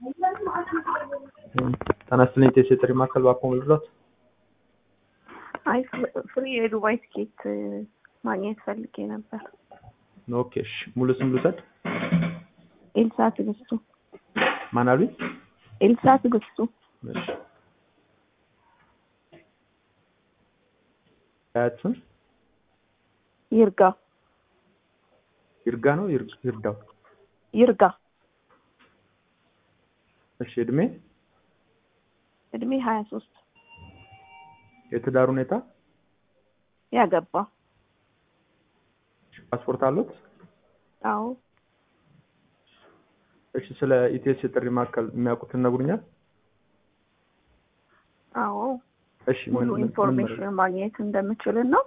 ጤና ይስጥልኝ የጥሪ ማዕከል እባክዎ ምንድነው? አይ ፍሪ የዱባይ ትኬት ማግኘት ፈልጌ ነበር። ኦኬ እሺ ሙሉ ስም ልውሰድ? ኤልሳ ትዕግስቱ። ማን አሉኝ? ኤልሳ ትዕግስቱ። እሺ አያት ስም ይርጋ ይርጋ ነው ይር- ይርዳው? ይርጋ። እሺ እድሜ? እድሜ ሀያ ሶስት የትዳር ሁኔታ? ያገባ። ፓስፖርት አሉት? አዎ እሺ ስለ ኢቲኤስ የጥሪ ማዕከል የሚያውቁትን ነግሩኛል? አዎ እሺ ሙሉ ምን- ምን- ምን ኢንፎርሜሽን ማግኘት እንደምችል ነው።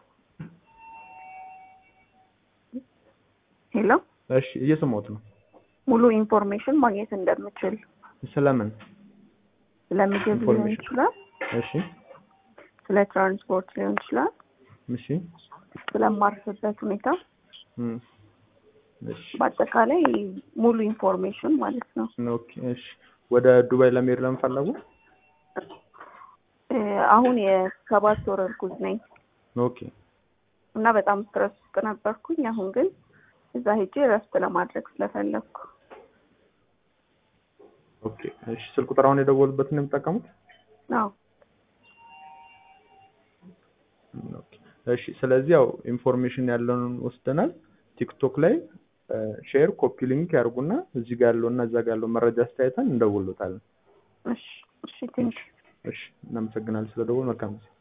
ሄሎ እሺ እየሰማሁት ነው። ሙሉ ኢንፎርሜሽን ማግኘት እንደምችል ስለምን? ስለ ምግብ ሊሆን ኢንፎርሜሽን። ይችላል፣ እሺ ስለ ትራንስፖርት ሊሆን ይችላል፣ እሺ ስለማርፍበት ሁኔታ፣ እም፣ እሺ በአጠቃላይ ሙሉ ኢንፎርሜሽን ማለት ነው። ኦኬ እሺ ወደ ዱባይ ለመሄድ ለምን ፈለጉ? እ፣ አሁን የሰባት ወር እርጉዝ ነኝ ኦኬ እና በጣም ስትረስ ውስጥ ነበርኩኝ። አሁን ግን እዛ ሄጄ እረፍት ለማድረግ ስለፈለግኩ ኦኬ እሺ ስልክ ቁጥር አሁን የደወሉበትን ነው የሚጠቀሙት? አዎ ኦኬ እሺ ስለዚህ ያው ኢንፎርሜሽን ያለውን ወስደናል። ቲክቶክ ላይ ሼር ኮፒ ሊንክ ያርጉና እዚህ ጋር ያለውና እዛ ጋር ያለው መረጃ አስተያየተን እንደውሎታለን። እሺ እሺ ቴንክ እሺ እናመሰግናለን ስለደወል መልካም ጊዜ